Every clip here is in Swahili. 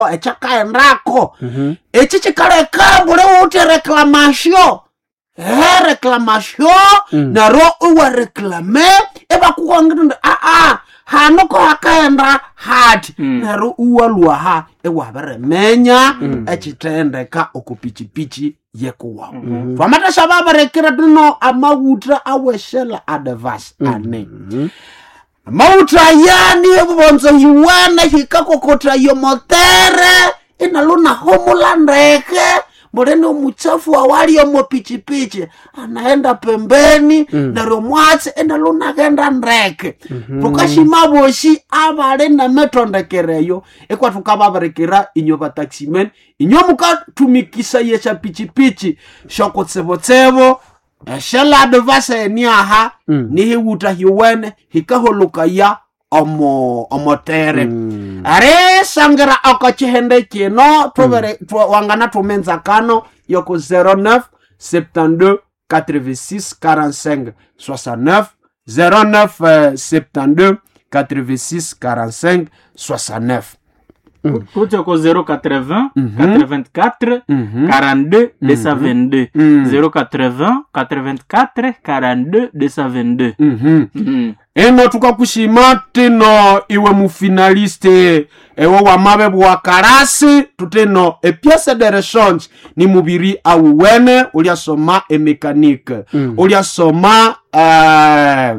ekyakaendako Mhm. eki kikaleka buli wuthi reclamation he reclamation Mm. nero iwareklame ibakukwangiti ndi aa hano ko hakaenda hati Mm. nero iwalwaha iwabiremenya ekithendeka okupichipichi yekuwawu Mhm. twamatasha babirekire tino amawuta aweshela adevas ane mauta yani ebubonzo yiwene hikakokota yomotere inalunahumula ndeke mbuleni omuchafu awaliomo pichipichi anaenda pembeni Mm. neryo mwatsi inalunagenda ndeke tukashima boshi abali nametondekereyo ikwa tukababirikira inyo bataximen inyo mukatumikisa yesha pichipichi shokutsibotsibo eshelade vaseniaha Mm. nihiwuta hiwene hikaholukaya omo omotere Mm. ari sangira okachihende kino tuvere tu- wangana tumenza kano yoko 09 72 86 45 69 09 euh, 72 86 45 69 kuja ko 080 Mhm. 84 Mhm. 42 222 Mm. 080 84 42 222 Mhm. Mhm. eno tukakushima tino iwe mufinaliste ewe wamabe bwa karasi tutino epiese de rechange ni mubiri awuwene uliasoma emekanike Mm. uliasoma uh,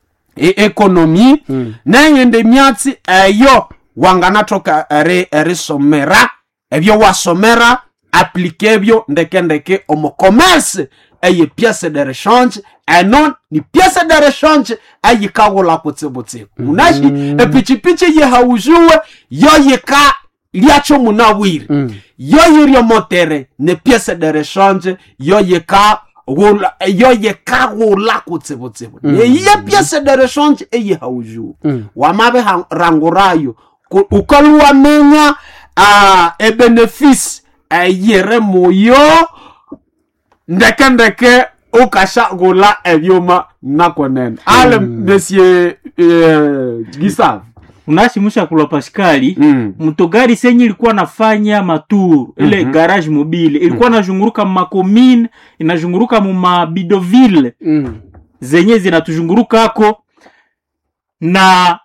ekonomi Mm. nengende myatsi eyo wanganatoka eri erisomera ebyo wasomera aplike ebyo ndekendeke omu commerce eye piese de rechange eno ni piese de rechange eyikawula kutsibutsiku munashi epichipichi yehaujuwe yoyika lyakyo munawiri Mm. yoyiryo motere ne piese de rechange yoyika wula yoyikawula kutsibutsibu neiye piese de rechange eyihaujuwe Mm. wamabe ha- rangurayo ku- ukaluwamenya uh, ebenefisi eyire muyo ndekendeke ukashagula ebyuma nakonene ale monsieur uh, gisav unashimusha kulwa paskali mm. mtogari senye ilikuwa nafanya maturu ile Mhm. garage mobile ilikuwa nazhunguruka mumakomine inazhunguruka mumabidoville Mm. zenye zinatuzhungurukako na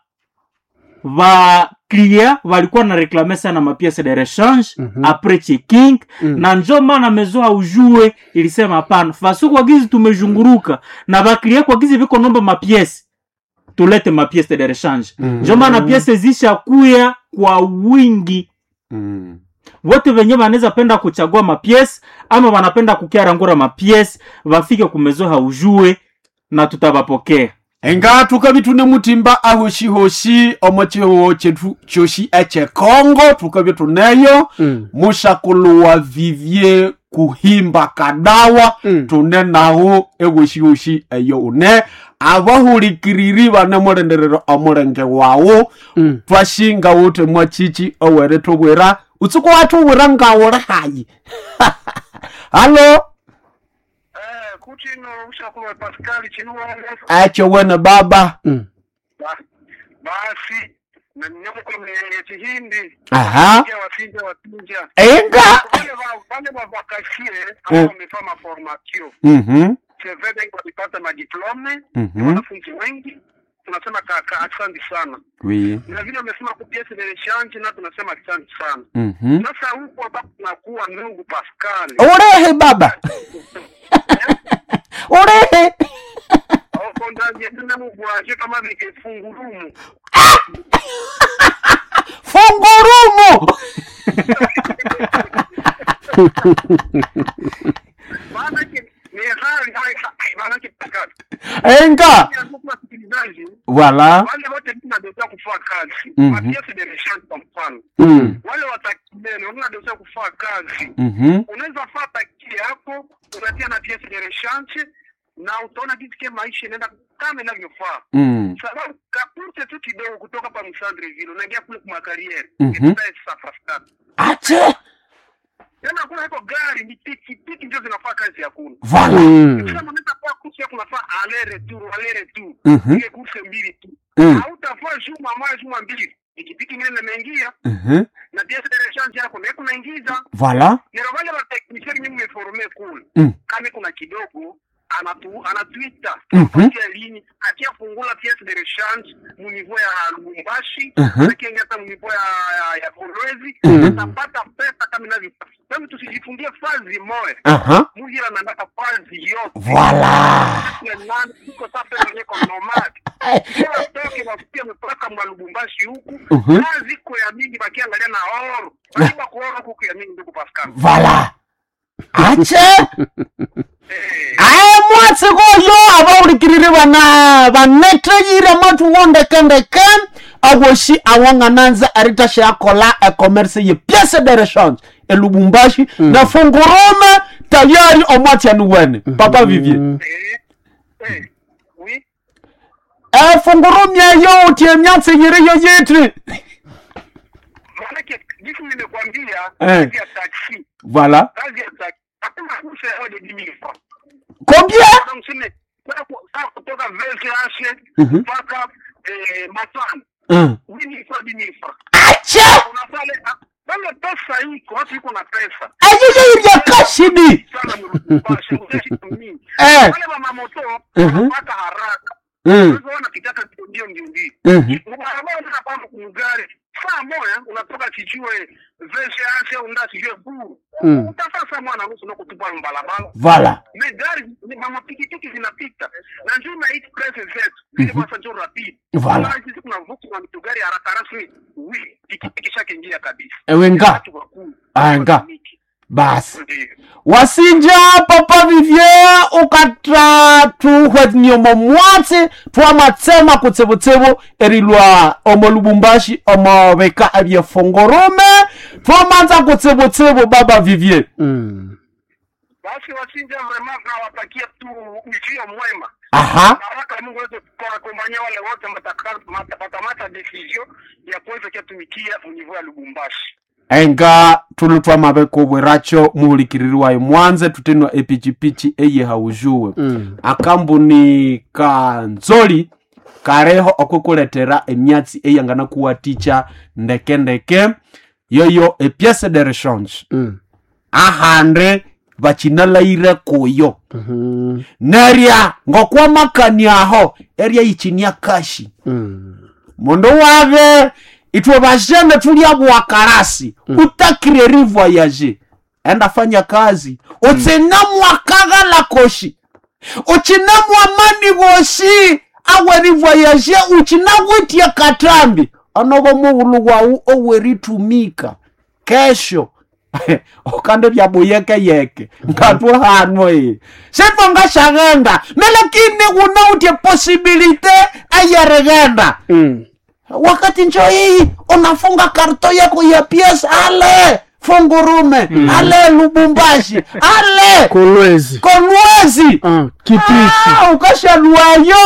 vaklia walikuwa na reklame sana mapiese de rechange Mhm. apres checking Mm. na njo maana mezo aujue ilisema hapana fasu kwa gizi tumezhunguruka na vaklia kwa gizi viko nomba mapiese tulete mapiese de rechange Mm. njo maana piese zishakuya kwa wingi Mm. wote venye vanaweza penda kuchagua mapiese ama wanapenda kukiarangura mapiese vafike kumezo haujue na tutavapokea enga tukabitune mutimba ahoshihoshi omo chihuho chetu choshi echekongo tukabituneyo Mm. mushakuluwa vivye kuhimba kadawa Mm. tune nahu ewoshiwoshi eyo une abahulikiriri bane mulenderero omulenge wawu Mm. twashinga wuti mwachichi owere tubwira utsuku watubwira ngawuli hayi halo Eh, kuti ino ushakuwa Pascal chinuwale acho wene baba Mm. ba- basi na nyamuko mwenye chihindi aha Pia wasinja wasinja enga wale wa- wale wavakasie Mm. ambao wamefanya maformasio mhm sevede walipata madiplome mhm wanafunzi wengi tunasema kaka asante sana oui na vile wamesema kupiese delechange na tunasema asante sana mhm sasa huko ambapo tunakuwa ndugu Pascal ulehe baba ulehe oko ndani tena mugwaje kama vikefungurumu fungurumu maanake ni hali hai maanake Pascal enga ndugu wasikilizaji wala wale wote tunadosea kufanya kazi Mhm. mapiesi delechange kwa mfano mm. wale watakibele unadosea kufanya kazi mhm unaweza faa takili yako unatia na piesi de rechange na utaona jinsi ke maisha inaenda kama inavyofaa mm. sababu kapurse tu kidogo kutoka pa msandreville unaingia kule kwa makariere Mhm. safastani ache tena hakuna iko gari ni piki piki ndio zinafaa kazi ya kuna vala Mm. kama unaweza kwa kursi yako unafaa ale retour ale retour Mhm. ile kurse mbili tu Mm. hautafaa juma moja juma mbili pikipiki ingine nimeingia Mhm. na pièce de rechange yako na kunaingiza Voilà. nero wale wa technicien nyinyi mmeforme kule Mm. kama kuna kidogo anatu anatuita Mhm. kupatia lini akia fungula pièce de rechange mu niveau ya Lubumbashi Mhm. akia hata mu niveau ya ya, ya Kolwezi Mhm. utapata pesa kama inavyo sasa tusijifungie fazi moja Aha. mujira nataka fazi yote Voilà. Ya nani, tuko sasa wenye kwa nomad kila toke wafikia mpaka mwa Lubumbashi huku Mhm. kazi iko ya mingi bakiangalia na oro baiba kuora huku ya mingi ndugu Pascal Voilà. Ache. eh aye mwatsi goyo abaulikiriri bana baneteyire matu wondekendeke awoshi awongananza aritashe akola ecommerce ye piece de rechange elubumbashi na fungurume tayari omwatiani wene papa vivie eh eh oui efungurumi eyo utie myatsi yiri yo yitri maanake jinsi nimekwambia Eh. kazi ya taxi voilà kazi ya taxi hakuna fursa ya de 10000 francs combien Sasa mseme sasa ku- sasa kutoka VCH Mhm. mpaka eh Matana Mm. wini kwa 10000 francs ache unafale wale pesa iko watu iko na pesa ayeyeirya kashidi sana mlubasha mingi Eh. wale wa mamoto Mhm. wanapata haraka Mm. sasa wanapitaka ndio ndio ndio Mhm. barabara unataka kwamba kumgari saa moja unatoka kichue VCH au nda kijue buru Mm. utafasa mwana nusu na kutupa mbalabala voilà me gari ni- mama pikipiki zinapita na njoo na hii press zetu ili basi njoo rapid Voilà. Kama sisi kuna vuku na mtu gari haraka rasmi wi pikipiki shake ingia kabisa ewenga watu wakuu Anga. Wanatumiki. basi Ndio. wasinja papa vivie ukatra tuhwethniomo mwatsi twamatsema kutsivutsivu erilwa omo lubumbashi omo veka evyefongorume twamanza kutsivutsivu baba vivie Mm. basi wasinja vrema nawatakia tu ujio mwema aha baraka Mungu aweze kuwakombania wale wote mataka- mata- watamata decision ya kuweza kutumikia mnivo ya Lubumbashi enga tulu twamavekuvweracho muulikiriri wayo mwanze tutenwa epichipichi eye haujuwe Mm. akambuni kanzoli kareho okwikuletera emyatsi eyangana kuwaticha ndekendeke yoyo epiece de rechange Mm. ahande vachinalaire kuyo Mhm. nerya ngokwamakaniaho erya ichinia kashi Mm. mundu wave itwe vashene tulya bwakarasi utakire rivoyaje enda fanya kazi utsina mwakagala koshi uchina mwamani voshi awe rivoyaje uchina witie katambi anovo muhulu wau oweritumika kesho okande vyabuyekeyeke ngatwe hano e sitvo ngashagenda melakini unautie posibilite ayeregenda Mm. wakati njo hii unafunga karto yako ya ps ale fungurume ale lubumbashi ale kolwezi kolwezi Ah, kipisi Ah, ukashalwayo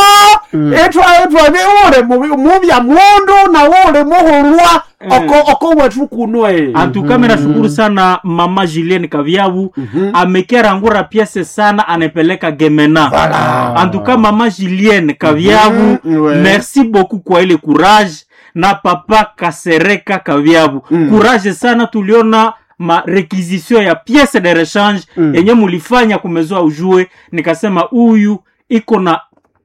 etwa etwa ni ule mubi- mubya mundu na ule muhulwa oko oko wetu kunwe antukame nashukuru sana mama julien kavyabu amekerangura piese sana anepeleka gemena antuka mama julien kavyabu Mhm, ouais. merci beaucoup kwa ile courage na papa kasereka kavyabu courage sana tuliona ma requisition ya piese de rechange yenye mulifanya kumezoa ujue nikasema huyu iko na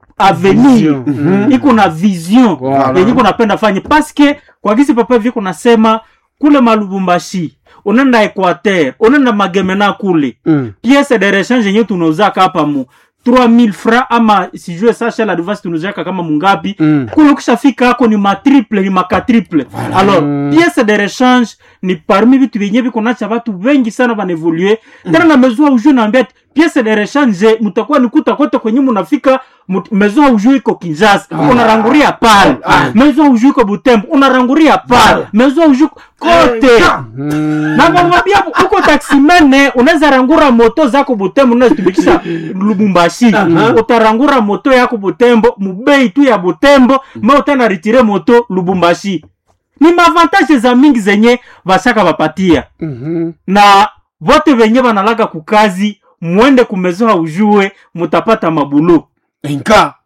avenir Vision. iko na vision Voilà. yenye iko napenda fanye paske kwa gisi papa viko nasema kule malubumbashi unaenda equateur unaenda magemena kule Mm. piese de rechange yenye tunauzaka hapa mu 3000 francs ama sijue sasha la device tunauzaka kama mungapi Mm. kule ukishafika hako ni matriple ni makatriple alors piese de rechange ni parmi vitu vyenye viko nacha watu wengi sana vanevolue tena na mezua ujue naambia ati piese de rechange mutakuwa nikuta kote kwenye munafika mut- mezua ujue iko kinjasa unaranguria pale mezua ujue iko butembo unaranguria pale mezua ujue iko- kote Mm. na mwambia uko taksimene unaweza rangura moto zako butembo unazitumikisha lubumbashi utarangura moto yako butembo mubei tu ya butembo ma utana ritire moto lubumbashi ni mavantage za mingi zenye vashaka vapatia Mhm. na vote venye vanalaka kukazi mwende kumezoa ujue mutapata mabulu enka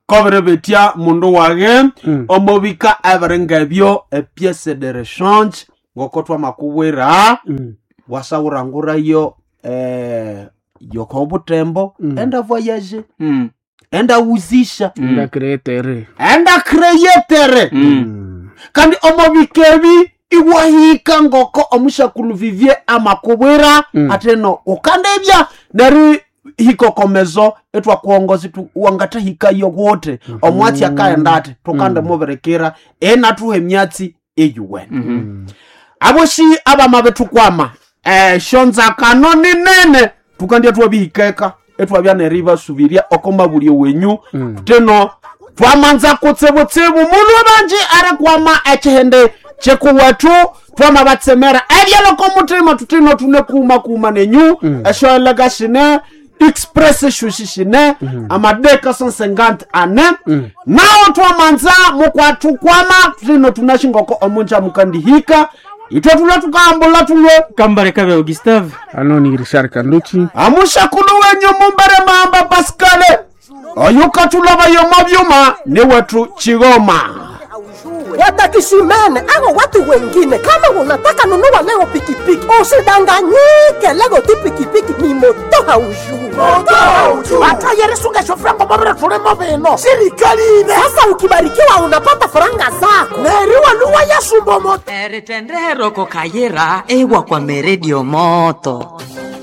kobere betya mundu wage omobika ebere ngebyo epiese de rechange ngoko twamakubwira wasawurangurayo eh, yoko obutembo enda voyage Mm. enda wuzisha ndakretere enda creyetere Mm. kandi omobika ebi iwahika ngoko omushakulu vivye amakubwira ateno ukandebya neri hikokomezo etwakuongozi tu wangatahikayo wote omwatsi akaenda ati tukande muberekera enatuha emyatsi eyuwene aboshi abama betukwama eh, shonzakano ninene tukandya twabihikeka etwabya neribasubiria okomabulyo wenyu teno twamanza kutsibutsibu mulu banji ari kwama ekihende kyekuwetu twama batsemera ebyaloko mutima tutino tune kuma kuma nenyu eshoelega shine express shushi shine amadeka 150 ane nawo twamanza mukwatukwama tutino tunashingoko omunja mukandihika itwe tule tukambula tulwe kambale kabe gustave ano ni richard kanduchi amushakulu wenyu mumbere mamba paskale oyukatulabayomo byuma ni wetu chigoma watakishimene au watu wengine. Kama unataka nunua leo pikipiki, usidanganyike. Leo ti pikipiki ni moto haujui, hata yerisuga shofrango mabere tulemo bino sirikali ine. Sasa ukibarikiwa unapata faranga zako neriwa luwa yasumbo moto eritendero kokayira ewa kwa meredio moto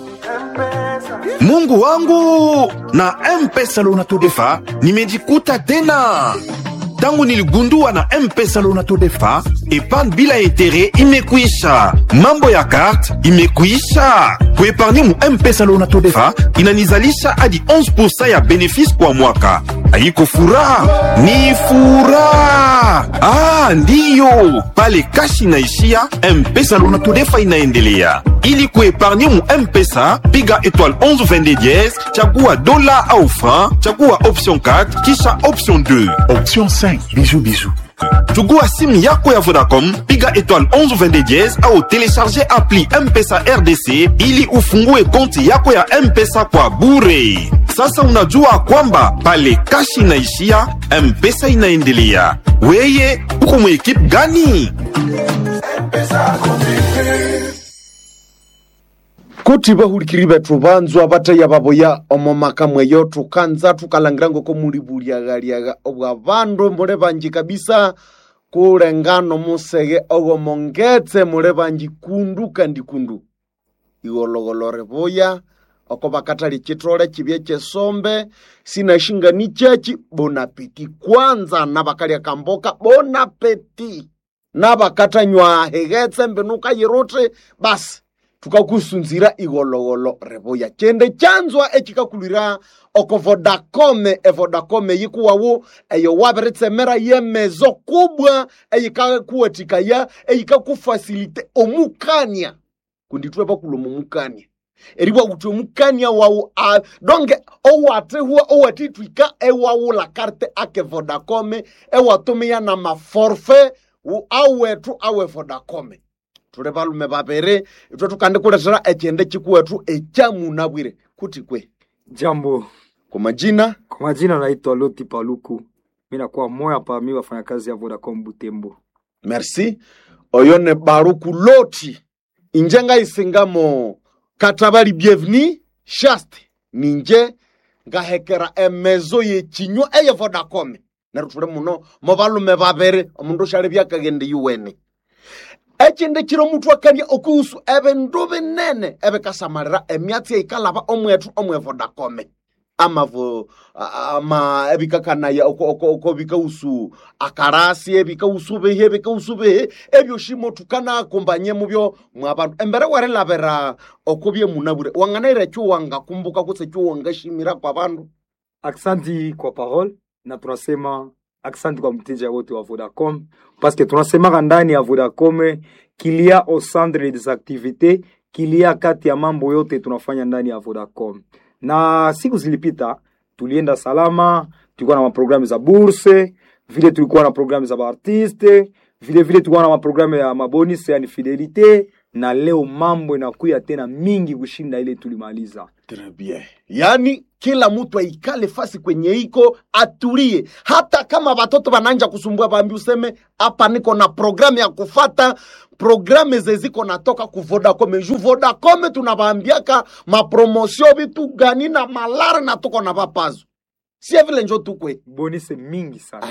mungu wangu na mpesa lonato-defa nimejikuta tena tangu niligundua na mpesa lonato-defa epargne bila etere imekwisha mambo ya karte imekwisha kuepargne mu mpesa lonato-defa inanizalisha hadi 11 ya benefisi kwa mwaka haiko furaha ni furaha ah, ndiyo pale kashi inaishia mpesa lonato-defa inaendelea ili kuepargne mu mpesa piga étoile 11 22 dièse chagua dola au franc chagua option 4 kisha option 2 Option 5. Bisous, bisous. chugua simu yako ya vodacom piga étoile 11 22 dièse au télécharger appli mpesa rdc ili ufungue konti yako ya mpesa kwa bure sasa unajua kwamba pale kashi inaishia mpesa inaendelea weye uko mwekipe gani kuti bahurikiri bethu banzwa bataya baboya omo maka mweyo tukanza tukalangira ngoko muli buliagaliaga obwa bandu mule banji kabisa kulengano musege ogomongetse mule banji kundu kandi kundu igologolore boya oko bakatali chitole chibye chesombe sinashingani chechi bonapeti kwanza nabakalya kamboka bonapeti nabakatanywa hegetse mbenuka yiruti basi tukakusunzira igologolo reboya chende chanzwa echikakulira oko vodacome evodacome yikuwawu eyo wabiritsemera yemezo kubwa eyikakuwatikaya eyikakufasilite omukania kunditwe bakulomo omukania eriwa kuti omukania wawu a donge owatihwa owatitwika ewawula karte ake vodacome ewatumiya na maforfe wu- awetu awe vodacome tuli balume babiri itwe tukandikuletera echende chikuwetu echamunabwire kuti kwe Jambo, kwa majina kwa majina naitwa Loti Paluku, mi nakuwa moya pa mi wafanyakazi ya Vodacom Butembo. merci oyo ne baruku loti inje ngaisingamo katabali bienveni shaste ninje ngahekera emezo yechinywa eye vodacom neru tuli muno mo balume babiri omundu ushali byakagende yuwene echinde chiro mutu akania okuhusu ebindu binene ebikasamalira emyatsi eikalaba omwetu omwe vodacome amavo a- ama ebikakanaya oko- oko oko bikausu akarasi ebikausu bihi ebikausu bihi ebyo shimo tukanakumbanye mubyo mwabantu embere warilabira oko byemunabure wang'anaira chuwanga kumbuka kutse chuwanga shimira kwa bandu Aksanti kwa parole na tunasema aksanti kwa mteja wote wa Vodacom paske tunasemaka ndani ya Vodacom kilia au centre des activités kilia kati ya mambo yote tunafanya ndani ya Vodacom. Na siku zilipita tulienda salama, tulikuwa na maprogramu za burse, vile tulikuwa na programu za baartiste, vile vile tulikuwa na maprogramu ya mabonus yani fidelite na leo mambo inakuya tena mingi kushinda ile tulimaliza Très bien. Yaani kila mtu aikale fasi kwenye iko atulie, hata kama watoto wananja kusumbua, bambi useme hapa niko na programu ya kufata programe zeziko natoka ku Vodacom. Ju Vodacom tunawaambiaka mapromosio vitu gani na malare na tuko na papazo, sie vile njo tukwe bonise mingi sana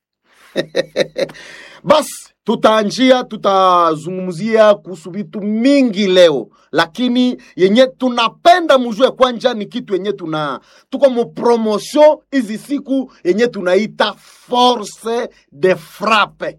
basi tutaanjia tutazungumzia kuhusu vitu mingi leo lakini yenye tunapenda mujue kwanja ni kitu yenye tuna tuko mu promotion hizi siku yenye tunaita force de frappe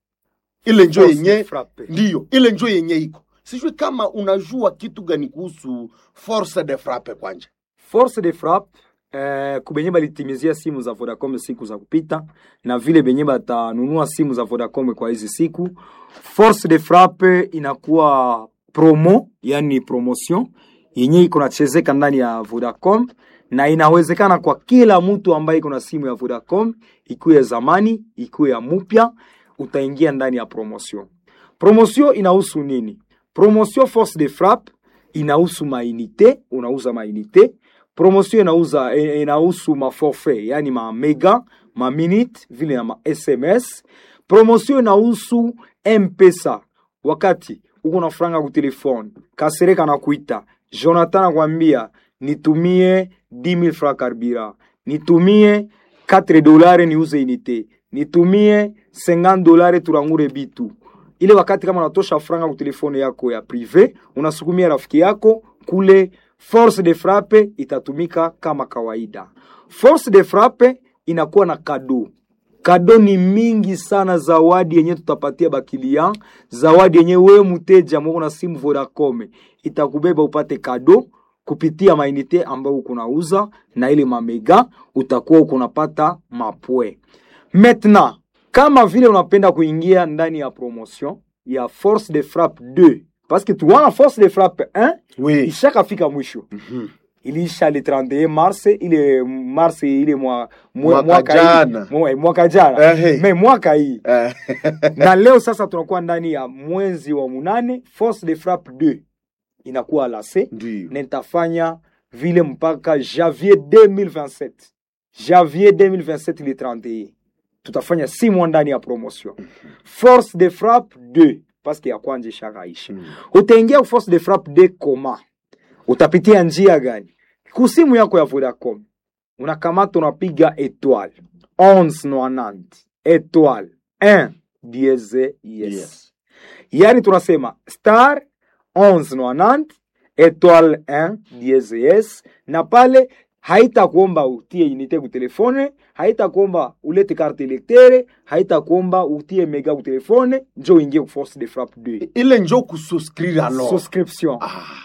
ile njo Force yenye de frappe. ndiyo ile njo yenye iko sijui kama unajua kitu gani kuhusu force de frappe kwanja force de frappe eh, kubenye balitimizia simu za Vodacom siku za kupita na vile benye batanunua simu za Vodacom kwa hizi siku, force de frappe inakuwa promo, yani promotion yenye iko nachezeka ndani ya Vodacom na inawezekana kwa kila mtu ambaye iko na simu ya Vodacom, ikuwe ya zamani, ikuwe ya mupya, utaingia ndani ya promotion. Promotion inahusu nini? Promotion force de frappe inahusu mainite, unauza mainite. Promotion inauza eh, inahusu maforfait, yani ma mega, ma minute vile na ma SMS. Promotion inahusu M-Pesa. Wakati uko na franga ku telefone, Kasereka na kuita, Jonathan anakwambia nitumie 10000 francs carburant, nitumie 4 dolare niuze unité, nitumie 50 dolare turangure bitu ile wakati kama unatosha franga ku telefone yako ya prive unasukumia rafiki yako kule force de frappe itatumika kama kawaida force de frappe inakuwa na kado kado ni mingi sana zawadi yenye tutapatia bakilia zawadi yenye wewe mteja mwako na simu vodacom itakubeba upate kado kupitia mainite ambayo uko nauza na ile mamega utakuwa uko unapata mapwe maintenant kama vile unapenda kuingia ndani ya promotion ya force de frappe 2 parce que tuwana force de frappe 1 oui. ishakafika mwisho Mhm. iliisha le 31 mars ile mars ile mwa, mwa, Mwaka mwaka jana. hii mwa, mwaka jana Ehe. me mwaka hii Eh, na leo sasa tunakuwa ndani ya mwezi wa munane force de frappe 2 inakuwa lase ndiyo na nitafanya vile mpaka janvier 2027 janvier 2027 le 31 tutafanya si mwa ndani ya promotion force de frappe 2 paske ya kwanja ishakaisha Mm. utaingia ku force de frappe 2 koma utapitia njia gani kusimu yako ya vodacom unakamata unapiga etoile 1190 etoile 1 dieze yes, Yes. yani tunasema star 1190 etoile 1 dieze yes na pale haitakuomba utie unité ku telefone haitakuomba ulete carte electere haitakuomba utie mega ku telefone njo uingie ku force de frappe 2 ile njo kususcrire alors subscription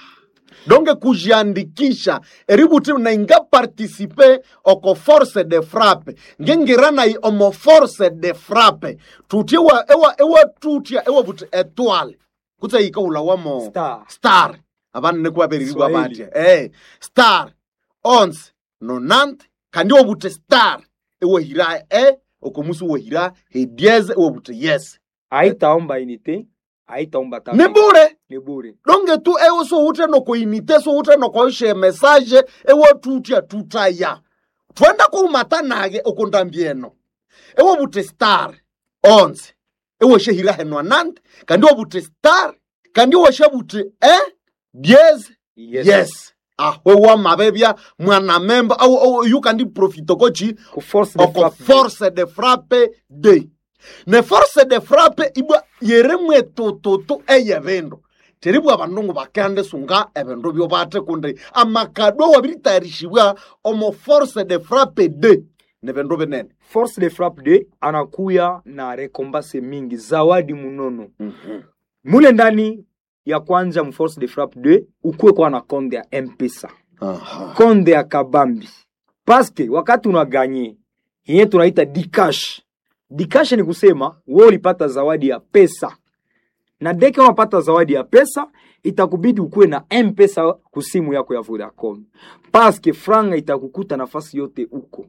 donge kujiandikisha eributi nainga participe oko force de frappe ngengirana i omo force de frappe tuti ewa, ewa, ewa tutia ewa buti etoile kutsa ika ula wamo Star. star abana nekuwaberirigwa Swahili. batya eh star onze nonante kandi ewa buti star ewa hira e okomusi ewa hira hedieze ewa buti yes haitaomba unité haitaomba ta ni bure ni bure donge tu ewe so ute noko inite so ute noko ishe message ewe tutia tutaya twenda kuumata nage okondambieno ewe bute star onze ewe shehira henwa nante kandi ewe bute star kandi ewe she bute eh diez yes, yes. ahwe wa mabebya mwana memba au, au yu kandi profito kochi ku force de oko frappe force de frappe de ne force de frappe ibwa yeremwe tututu eye bindu teribwa abandu bakande sunga ebindu byo bate kundi amakadwa wabiritayarisibwa omo force de frappe de ne bindu binene force de frappe 2 anakuya na rekombase mingi zawadi munono mule ndani ya kwanza mu force de frappe 2 ukuwe kwa na konde ya mpesa konde ya kabambi paske wakati unaganye yenye tunaita dikash dikash ni kusema wewe ulipata zawadi ya pesa na deke unapata zawadi ya pesa itakubidi ukuwe na mpesa kusimu yako ya vodacom paske franga itakukuta nafasi yote uko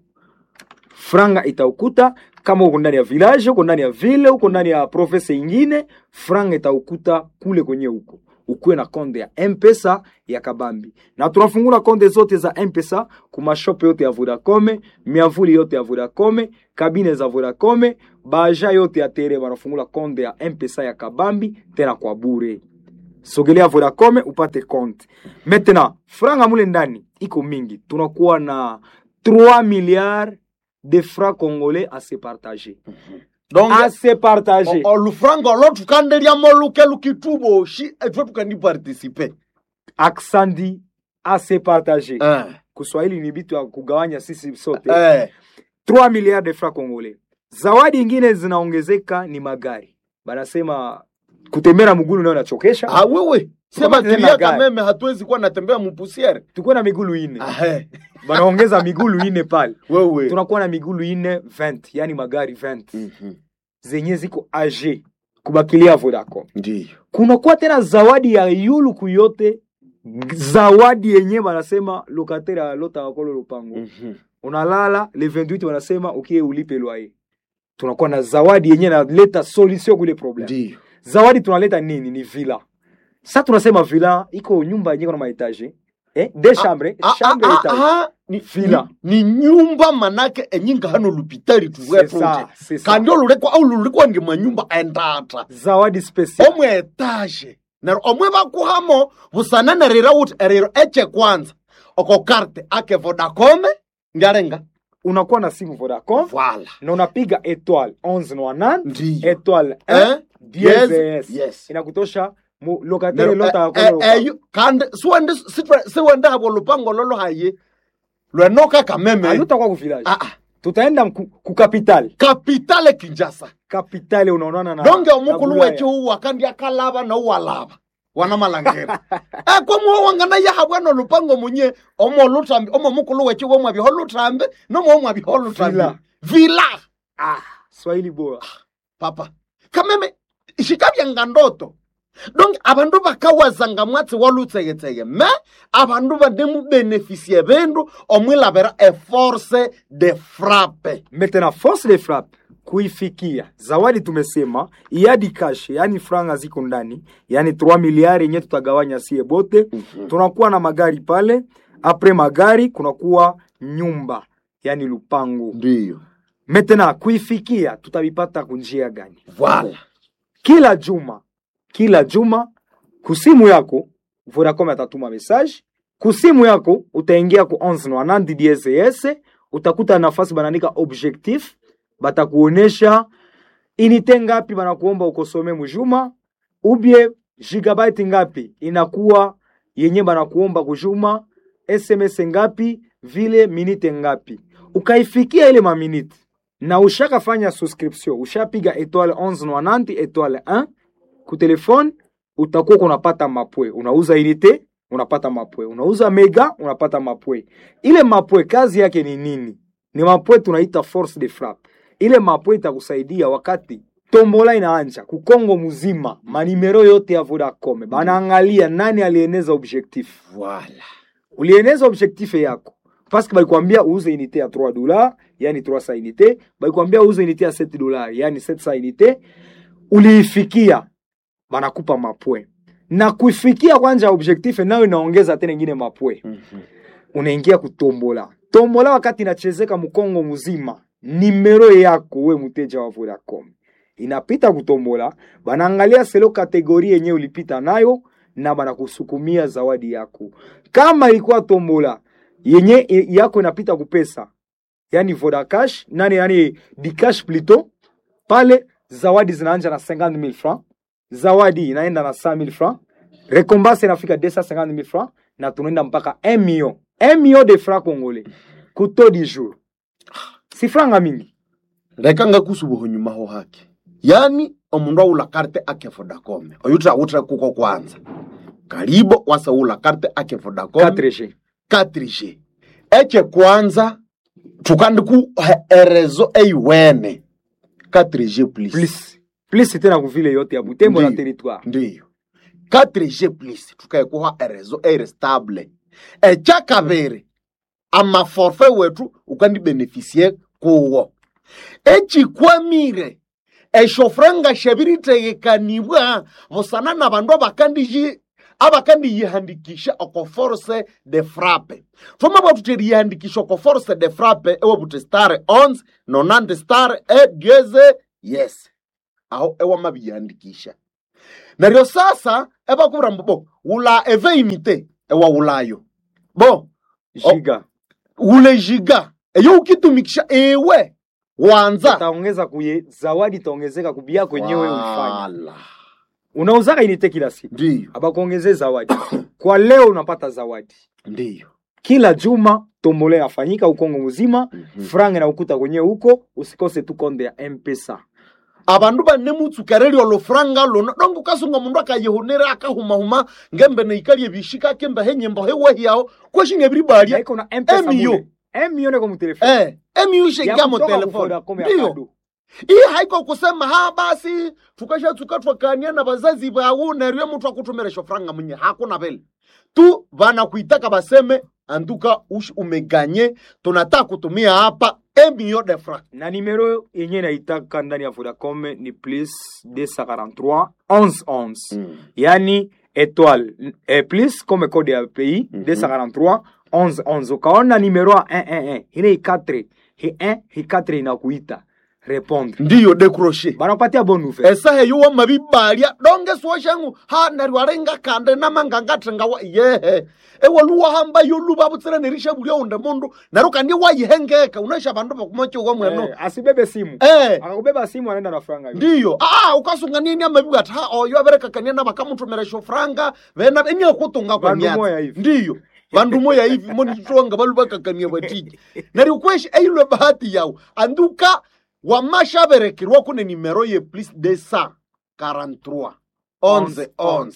franga itaukuta kama uko ndani ya village uko ndani ya ville uko ndani ya province ingine franga itaukuta kule kwenye huko ukuwe na konde ya mpesa ya kabambi na tunafungula konde zote za mpesa kumashop yote ya vodacom miavuli yote ya vodacom kabine za vodacom baja yote ya tere wanafungula konde ya mpesa ya kabambi tena kwa bure sogelea vodacom upate konte maintenant franga mule ndani iko mingi tunakuwa na 3 milliards de francs congolais à se partager donc à se partager o- olufranga olo tukandeliamo luke lukituboshi etwe tukandipartisipe aksandi à se partager eh. kuswahili ni vitu ya kugawanya sisi sote eh. 3 milliards de francs congolais zawadi ingine zinaongezeka ni magari banasema kutembea mgulu nayo nachokesha ah, wewe sema Tukamate tena tulia gari. kameme hatuwezi kuwa natembea mupusiere tukuwe na migulu ine ahe banaongeza migulu ine pale wewe tunakuwa na migulu ine 20 yani magari 20 Mhm. zenye ziko age kubakilia vodacom ndiyo kunakuwa tena zawadi ya yuluku yote zawadi yenye banasema lokatere alota wakolo lupango Mhm. unalala le 28 wanasema ukie ulipe loyer tunakuwa na zawadi yenye naleta solution kule problem ndiyo zawadi tunaleta nini ni villa sa tunasema villa iko nyumba yenye kuna maetage eh, de chambre Ah, chambre ah, etage ah, ah, ni, Villa. ni, ni nyumba manake enyinga hano lupitari C'est ça, tuweproje c'est ça. kandi olulekwa au lulekwa nge manyumba endata zawadi special omwe etage nero omwe bakuhamo busananarira uti eriro eche kwanza oko karte ake vodacom ndiarenga unakuwa na simu vodacom vala na unapiga etoile 11 ndiyo etoile Eh? 1 dièse Yes, yes. yes. inakutosha mu lokatere Nero, lota eh, wakolo eh, lupango. eyo kandi siwende sitwe- siwende habo lupango lolo haye lwenoka kameme alutakuwa ku village Ah, ah. tutaenda ku, ku capital kapitale kinjasa kapitale unaonana na donge na omukulu Bulaya. weche uwa kandi akalaba nouwalaba wana malangera ekwamuwo wangana yahabwana lupango munye omo lutambi omo mukulu weche womwabiho lutambi nomo omwabiho lutambi Vila. vila ah, swahili bora papa kameme shikabyanga ndoto donc abandu bakawazanga mwatsi walutsegetsege me abandu banemubenefisie bindu omwilabira eforce de frappe maintenant force de frappe kuifikia zawadi tumesema iadi cash yani franga ziko ndani yani 3 miliari yenye tutagawanya sie bote tunakuwa na magari pale apres magari kunakuwa nyumba yani lupango ndiyo maintenant kuifikia tutavipata kunjia gani vala kila juma kila juma kusimu yako vodacom atatuma message kusimu yako utaingia ku 1190 DSS utakuta nafasi banaandika objectif batakuonesha inite ngapi banakuomba ukosome mujuma ubie gigabyte ngapi inakuwa yenye banakuomba kujuma sms ngapi vile minite ngapi ukaifikia ile maminite na ushakafanya subscription ushapiga etoile 1190 etoile 1 ku telefone utakuwa unapata mapwe unauza unité unapata mapwe unauza mega unapata mapwe ile mapwe kazi yake ni nini ni mapwe tunaita force de frappe ile mapwe itakusaidia wakati tombola inaanja kukongo mzima manimero yote ya vodacom banaangalia nani alieneza objectif vala ulieneza objectif yako paske balikwambia uuze unité ya 3 dollars yani 300 unité balikwambia uuze unité ya 7 dollars yani 700 unité uliifikia banakupa mapwe na kuifikia kwanja objectif nayo inaongeza tena ingine mapwe unaingia kutombola tombola wakati inachezeka mkongo mzima nimero yako we mteja wa vodacom inapita kutombola banaangalia selo kategori yenye ulipita nayo na banakusukumia zawadi yako kama ilikuwa tombola yenye i- yako inapita kupesa yani vodacash nani yani dicash plito pale zawadi zinaanja na 50000 francs zawadi inaenda na 100000 francs rekombanse inafika 250000 francs na tunaenda mpaka 1 million 1 million de francs congolais kuto di jour si franga mingi leka ngakusubuho nyuma ho hake yani omundu aula karte ake vodacom oyutra utra kuko kwanza karibo wasaula karte ake vodacom 4g 4G eche kwanza tukandiku erezo eiwene 4G plus, plus plus tena kuvile yote ya butembo na Ndiyo. territoire ndiyo 4G plus tukaekuha erezo eirestable echa kabiri amaforfe wetu ukandibenefisie kuwo echikwamire eshofranga shabiritegekaniwa busana na bandu abakandiji abakandiyihandikisha oko force de frappe twamabwa tuti riyihandikisha oko force de frappe ewabuti star 11 nonante star e dieze yes aho ewamabiyihandikisha neryo sasa ebakubwira mbu bo wula eveimite ewawulayo bo Giga. ule jiga eyo ukitumikisha ewe wanza utaongeza kuye zawadi itaongezeka kubia kwenyewe ulifanya Wala. unauzaka inite kila siku ndiyo abakuongezee zawadi kwa leo unapata zawadi ndiyo kila juma tombole yafanyika ukongo mzima Mhm. franga na ukuta kwenyewe huko usikose tu konde ya mpesa abandu bane mutsukereri olufuranga luno donge ukasunga mundu akayihunira akahumahuma ngembe neikalie bishika kembe henyembo hewehiyaho kweshinga ebiribalya naiko na mpesa Emio. mule emio neko mutelefoni eh emiushengia mu kutoka telefoni Vodacom ya ndiyo kado. iyi haiko kusema ha basi tukashatsuka twakania na bazazi bawu neryo muthu akutumira shofuranga munye hakuna vile tu vanakuitaka baseme anduka ush umeganye tunataka kutumia hapa emio de franc na nimero yenye naitaka ndani ya vodacom ni plus 243 11 11 yani étoile eh, plus comme code ya pays Mhm. 243 11 11 ukaona nimero ya 111 ile ikatre hi 1 hi 4 inakuita répondre ndiyo decroche banakupatia bonne nouvelle esaha eyo wamabibalya donge suoshangu ha neryo alinga kande namangangathenga wa yehe ewaluwahamba yoluba butsira nerisha bulya unde mundu neryo kandi wayihengeka unaisha bandu bakumochiwa mweno eh, asibebe simu eh akakubeba simu anaenda na franga hiyo. ndiyo ah ukasunga nini amabibu ati ha oyo aberekakania na bakamutumira shofuranga vena eniakutunga kwa Vandu myatsi moya hivi. ndiyo vandu moya hivi monitwanga valu bakakania batiji neryo kweshi eilwe bahati yawu anduka wamashaberekirwa kune nimero ye plus de sa 43 11 11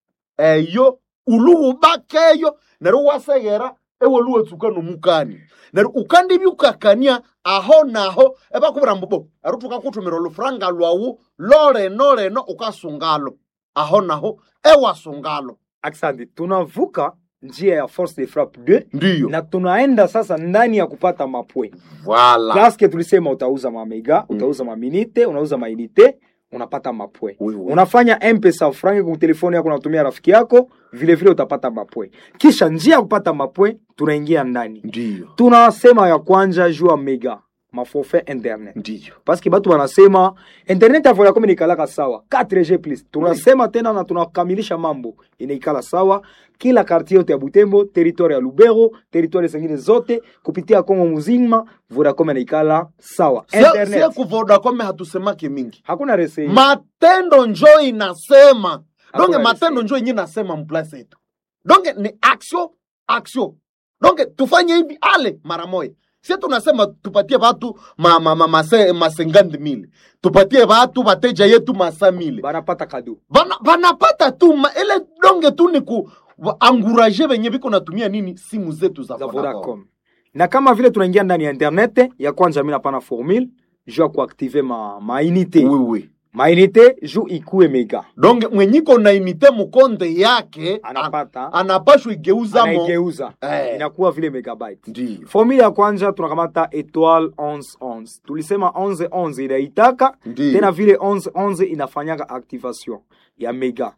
eyo uluwubakeyo neryo waseghera ewoluwetsuka nomukani neryo ukandibyukakania aho naho ebakubwira mbubo ero tukakutumira olufuranga lwawu loleno leno ukasungalo aho naho ewasungalo Asante, tunavuka njia ya force de frappe 2 ndiyo na tunaenda sasa ndani ya kupata mapwe Voilà. paske tulisema utauza mamega utauza maminite unauza mainite unapata mapwe Oui, oui. unafanya mpesa frangi kwa telefoni yako unatumia rafiki yako vile vile utapata mapwe kisha njia ya kupata mapwe tunaingia ndani ndiyo tunasema ya kwanja juu ya mega maforfait internet ndiyo paske batu banasema internet ya vodacom inaikalaka sawa 4g plus tunasema tena na tunakamilisha mambo inaikala sawa kila kartie yote ya butembo territoire ya lubero territoire zingine zote kupitia kongo muzima vodacom inaikala sawa sie internet kuvodacom hatusemake mingi hakuna rese matendo njo inasema donge Hakuna matendo resi. njo yenye nasema mplasi yetu donge ni action action donge tufanye hivi ale mara moja sie tunasema tupatie watu ma, ma, ma, mase, masengandi mile tupatie watu wateja yetu masa mile banapata kado Bana- banapata tu ma, ile donge tu ni ku wa- anguraje venye viko natumia nini simu zetu za za Vodacom. vodacom na kama vile tunaingia ndani ya internet ya kwanza mi napana formule juu ya kuaktive ma, mainite Oui, oui. mainite juu ikue mega donge mwenyiko na imite mukonde yake anapata anapashwa igeuza mo anaigeuza Eh. inakuwa vile megabyte ndiyo formule ya kwanza tunakamata etoile 1111 tulisema 1111 inaitaka Ndiyo. tena vile 1111 inafanyaka activation ya mega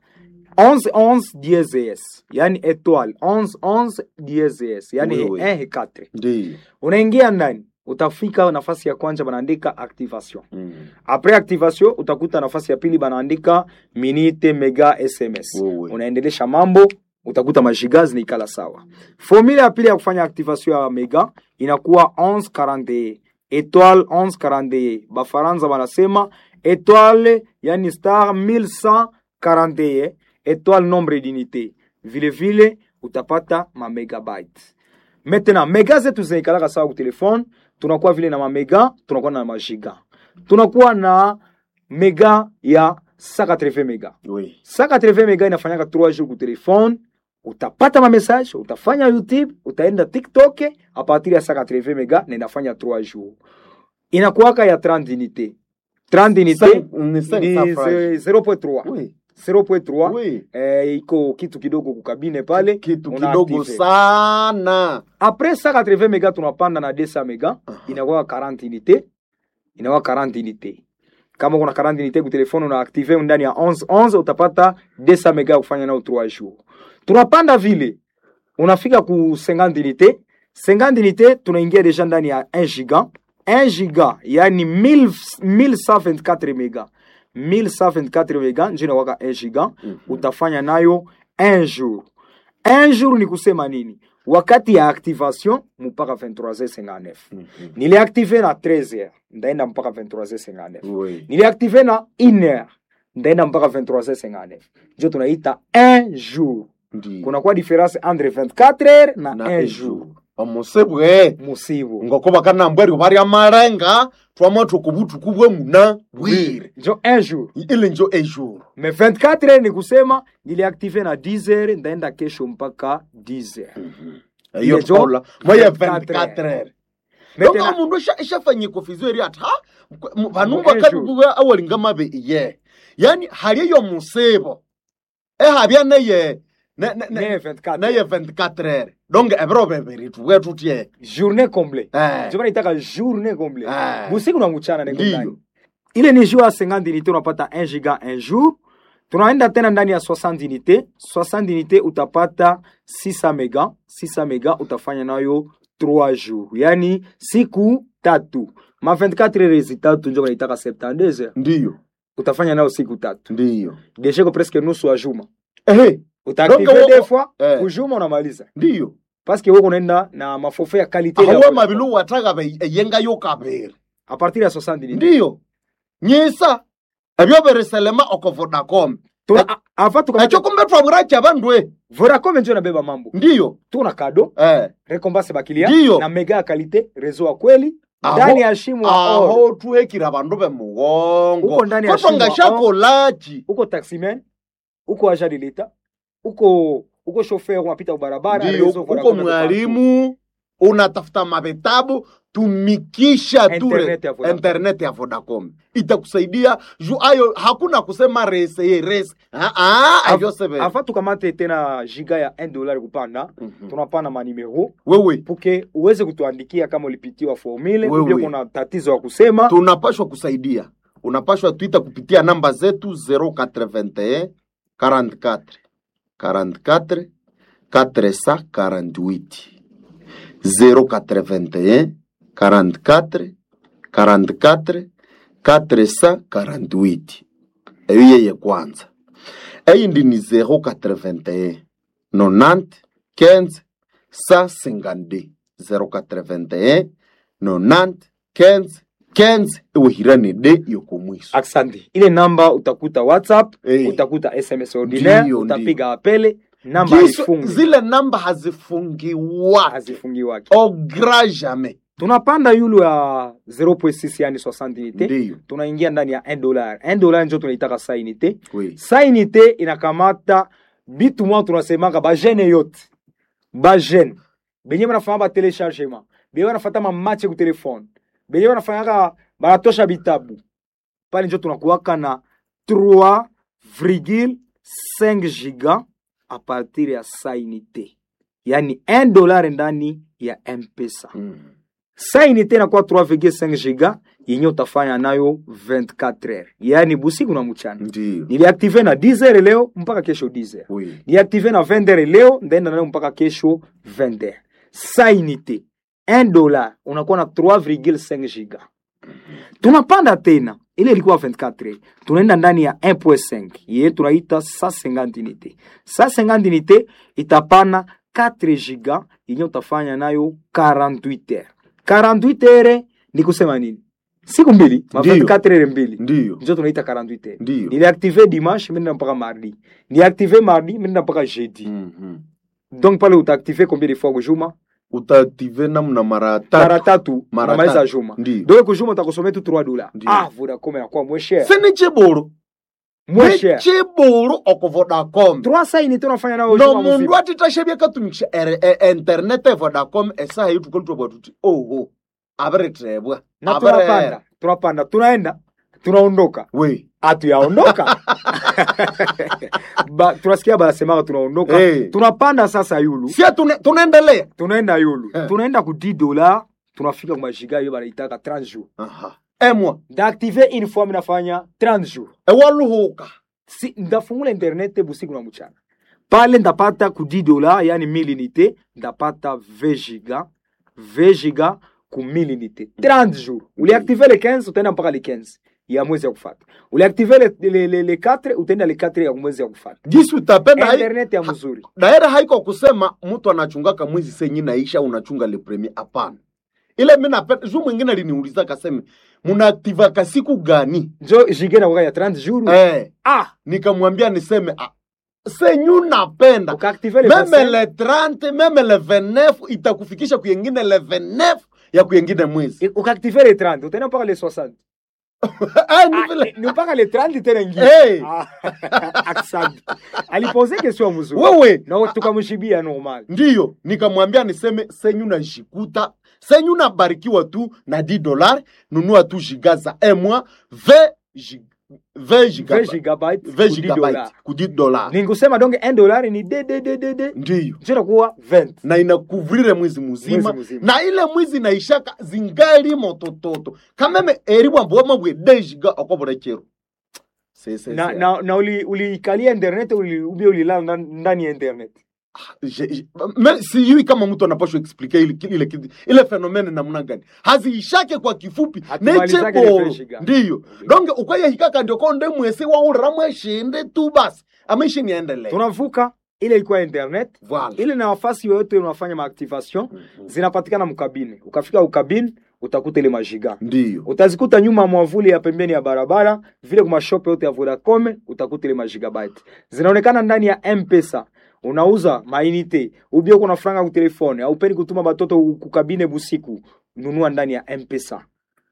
1111 DSS yani etoile 1111 DSS yani Oui, he oui. 1 he 4 ndiyo unaingia ndani utafika nafasi ya kwanza banaandika activation Mm. apres activation utakuta nafasi ya pili banaandika minite mega sms Wewe. unaendelesha mambo utakuta majiga zinaikala sawa formule ya pili ya kufanya activation ya mega inakuwa 1141 etoile 1141 bafaransa banasema etoile yani star 1141 etoile nombre d'unité vile vile utapata mamegabyte maintenant mega zetu zinaikalaka sawa ku telefone tunakuwa vile na mamega tunakuwa na majiga tunakuwa na mega ya 180 mega Oui. 180 mega inafanyaka 3 jours ku telefone utapata mamessage utafanya youtube utaenda tiktok a partir ya 180 mega na inafanya 3 jours inakuwaka ya 30 unité 30 unité Cinq- ni cinq ni cents francs. 0.3 Oui. 0.3 Oui. eh, iko kitu kidogo kukabine pale kitu una kidogo active. sana apres 180 mega tunapanda na 200 mega inakuwa 40 unité inakuwa 40 unité kama kuna 40 unité ku telefone una active ndani ya 11 11 utapata 200 mega ya kufanya nao 3 jours tunapanda vile unafika ku 50 unité 50 unité tunaingia deja ndani ya 1 giga 1 giga yani 1000 1124 mega 1124 mega njo inawaka 1 giga utafanya nayo 1 jour 1 jour ni kusema nini wakati ya activation mpaka 23h59 niliaktive na 13h ndaenda mpaka 23h59 Oui. niliaktive na 1h ndaenda mpaka 23h59 njo tunaita 1 jour Ndi. kunakuwa difference entre 24h na, na 1 ejo jour omusibwe musibu ngoko bakanambweryo barya marenga twama tukubutuku bwe muna bwire njo 1 jour ile njo ejour me 24h ni kusema niliaktive na 10h ndaenda kesho mpaka 10h iyo Ile njo tola moye 24 24 heures Maintenant- donga mundu ishafanye kofizo eri ati ha vanhu Ngo ejo. vakabibuwa awalinga mabe iye yani hali yo musibo ehabya neye ne- ne- ne- Ne 24 neye 24 heures donc ebiro bebiri tuwe tutye journée comble Eh. njo banaitaka journée comble Eh. busiku na mchana niko Ndiyo. ndani ile ni jour ya 50 unité unapata 1 giga 1 jour tunaenda tena ndani ya 60 unité 60 unité utapata 600 mega 600 mega utafanya nayo 3 jours yani siku tatu ma 24 heures tatu njo banaitaka 72 heures ndiyo utafanya nayo siku tatu ndiyo desheko presque nusu ya juma ehe utaaktive Donc, des wo- fois eh. kujuma unamaliza ndiyo paske woko unaenda na mafofe ya kalite ya ahawe Vodacom. mabilu wataga be eyengayo kabiri a partir ya 60 unité ndiyo nyisa ebyo biriselema oko vodacom Tuna- a- afa tukamata- ekyo kumbe twabwira kyabandwe Vodacom njo inabeba mambo ndiyo tuna kado eh. recompense bakilia Ndiyo. na mega ya kalite rezo wa kweli Aho- ndani ya shimo ya oro aho tuhekira bandu bemugongo Uko ndani ya kotwa shimo, ngashakolachi uko taximan uko agent de l'etat uko uko chauffeur unapita barabara ndiyo rezo uko Vodacom iko mwalimu unatafuta mavitabu tumikisha tu Internet ya Vodacom. internet ya vodacom itakusaidia juu ayo hakuna kusema rese ye rese Ah, ah, Av- avyo sebe afa tukamate tena giga ya 1 dollar kupanda tunapana manimero wewe puke uweze kutuandikia kama ulipitiwa formule Wewe. ubia kuna tatizo ya kusema tunapashwa kusaidia unapashwa twita kupitia namba zetu 081 44 44 448 081 44 44 448 eyo yeye kwanza eyindi ni 081 90 15 152 081 90 15 15 iwihirani de yokomwiso Asante. Ile namba utakuta WhatsApp, Eh. utakuta SMS ordinaire, Ndiyo, utapiga apele, namba Giso- haifungi, zile namba hazifungiwa hazifungiwake. au grand jamais Tunapanda yulu ya 0.6 yani 60 unité. ndiyo Tunaingia ndani ya 1 dollar. 1 dollar ndio tunaitaka sa unité. oui. Sa unité inakamata bitu mwa tunasemaka ba jeune yote. Ba jeune. Benye banafanya ba téléchargement. Benye banafata ma match ku telefone. Benye banafanyaka banatosha bitabu. Pale ndio tunakuwaka na 3,5 giga a partir ya sa unité. Yani 1 dollar ndani ya M-Pesa. mm. Sa unité inakuwa 3,5 giga yenye utafanya nayo 24 heures. Yani busiku na mchana. ndiyo Niliaktive na 10 heures leo mpaka kesho 10 heures. oui. Niliaktive na 20 heures leo ndaenda nayo mpaka kesho 20 heures. Sa unité 1 dollar unakuwa na 3,5 giga. Tunapanda tena ile ilikuwa 24 heures. Tunaenda ndani ya 1.5 ye tunaita 150 unité. 150 unité itapana 4 giga yenye utafanya nayo 48 heures. 48 heures ni kusema nini? Siku mbili, ma Ndiyo. 24 heures mbili ndiyo njo tunaita 48 heures. ndiyo niliaktive dimanche minenda mpaka mardi niaktive mardi minenda mpaka jeudi Mhm. donc pale utaaktive combien de fois kujuma utaaktive namna mara mara tatu tatu Mara unamaliza tatu. juma ndiyo donc kujuma utakusomea tu 3 dollars Ndiyo. ah vodacom inakuwa moins cher sini chiburu moins cher chiburu oko vodacom 3 saini tu unafanya nao no juma mundu mzima atitashe katumikisha ere- e- internet e vodacom esaha yetukalutwabwa tuti oho abiritebwa na Abirera. tunapanda tunapanda tunaenda tunaondoka we hatuyaondoka ba, tunasikia banasemaka tunaondoka Hey. tunapanda sasa yulu sia tune- tunaendelea tunaenda yulu Eh. tunaenda ku 10 dollars tunafika kwa majiga hiyo banaitaka 30 jours Aha. emwa ndaaktive une fois minafanya 30 jours ewaluhuka si ndafungula internet busiku na mchana pale ndapata ku 10 dola yani 1000 unité ndapata 20 giga 20 giga ku 1000 unité 30 jours uliactive le 15 utaenda mpaka le 15 ya mwezi ya kufata uliactive le, le, le, le 4 utaenda le 4 ya mwezi ya kufata gisi utapenda hai- internet ya mzuri daera haiko kusema mtu anachungaka mwezi senyi naisha unachunga le premier hapana ile mi napenda juu mwingine aliniuliza kaseme munaaktivaka siku gani njo jige nakuwa ya 30 jours eh, ah nikamwambia niseme ah, senyu napenda ukaactive le meme 25 le 30 meme le 29 itakufikisha kuyengine le 29 ya kuyengine mwezi ukaactive le 30 utaenda mpaka le 60 Ah, ni Ah, vile- ni mpaka le 30 tena ingine Hey. Ah, asante alipose question mzuri wewe na tukamshibia normal ndiyo nikamwambia niseme senyu najikuta senyu nabarikiwa tu na 10 dollar nunua tu giga za emwa 20 gig- 20 20 gigabyte gigabyte 20 ku 10 gigabyte dollars. ku 10 dollar ningusema donc 1 dollar ni de de de de de ndiyo njo nakuwa 20 na inakuvrire mwezi muzima Mwezi mzima. na ile mwizi naishaka zingali motototo kameme eribwa mboma bwe dejiga okoborekero Sese- na se- na na uli uliikalia internet uli ubia ulilala ndani- ndani ya internet Je- je- me- sijui kama mtu anapashwa explike ile, ile, ile, ile fenomene namna gani haziishake kwa kifupi Hatumalizake ile necheboro fresh ga. ndiyo donge ukwaye hikaka ndio konde mwese waurira mweshinde tu basi amaishi niendelee tunavuka ile ilikuwa internet Voilà. ile na nafasi yoyote unafanya maactivation zinapatikana mkabine ukafika ukabine utakuta ile majiga ndiyo utazikuta nyuma ya mwavuli ya pembeni ya barabara vile kwa mashope yote ya Vodacom utakuta ile magigabyte zinaonekana ndani ya mpesa unauza mainite ubia uko na franga ku telefone au peni kutuma batoto kukabine busiku nunua ndani ya mpesa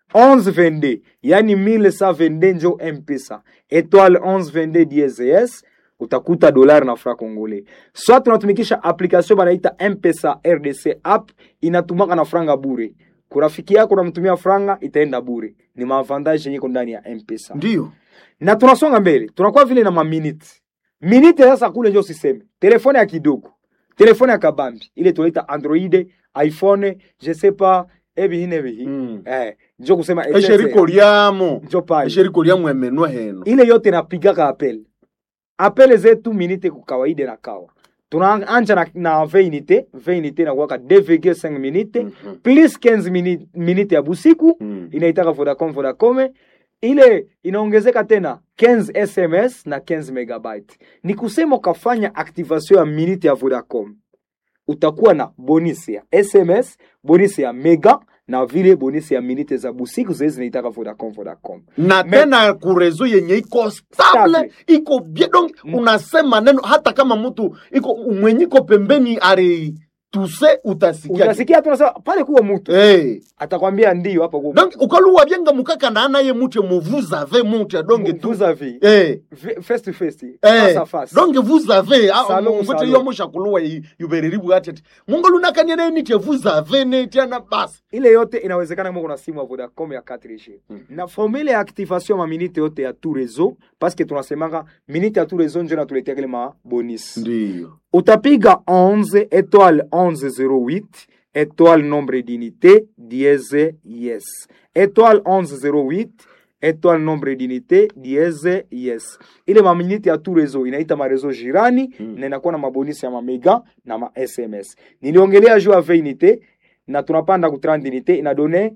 1122 yani 1122 njo mpesa etoile 1122 DSS utakuta dolari na fra congolais soit tunatumikisha application banaita mpesa rdc app inatumaka na franga bure kurafiki yako unamtumia franga itaenda bure ni maavantage yenye iko ndani ya mpesa ndiyo na tunasonga mbele tunakuwa vile na maminute minute sasa kule njo siseme telefone ya kidogo telefone ya kabambi ile tunaita android iphone je sais pas ebihi bihi Mm. eh, njo kusema esheriko lyamo njo pale esheriko lyamo emenwa heno ile yote napigaka apel apele zetu minite ku kawaida na kawa tunaanja na, na 20 unité 20 unité nakuwaka 2,5 minute Mhm. plus 15 minute, minute ya busiku Mm. inaitaka Vodacom Vodacom ile inaongezeka tena 15 SMS na 15 megabyte. Ni kusema ukafanya activation ya minute ya Vodacom utakuwa na bonus ya SMS, bonus ya mega na vile bonus ya minute za busiku zile zinaitaka Vodacom Vodacom. na Me- tena kurezo yenye iko Stable. stable iko bien donc unasema neno hata kama mtu iko mwenye iko pembeni ari tuse utasikia Utasikia tunasema pale kuwa mtu hey. atakwambia ndio hapa kwa donc ukaluwa byenga mukaka na anaye mutye mu vous avez mutye donge tu vous avez hey. face to face face Eh, à face. donc vous avez ah, Salon, ngote salon. yo mushakuluwa yubereribu ati ati mungu lunakanye ne nitye vous avez ne tiana basi ile yote inawezekana kama kuna simu ya Vodacom ya 4G na formule ya activation ya maminite yote ya tout réseau parce que tunasemanga minute ya tout réseau ndio inatuletea kile ma bonus ndio utapiga 11 étoile 1108 étoile nombre d'unité dièse yes étoile 1108 étoile nombre d'unité dièse yes ile maminite ya tout réseau inaita marezo jirani na inakuwa na mabonisi ya mamega na ma sms niliongelea juu ya 20 unité na tunapanda ku 30 unité inadone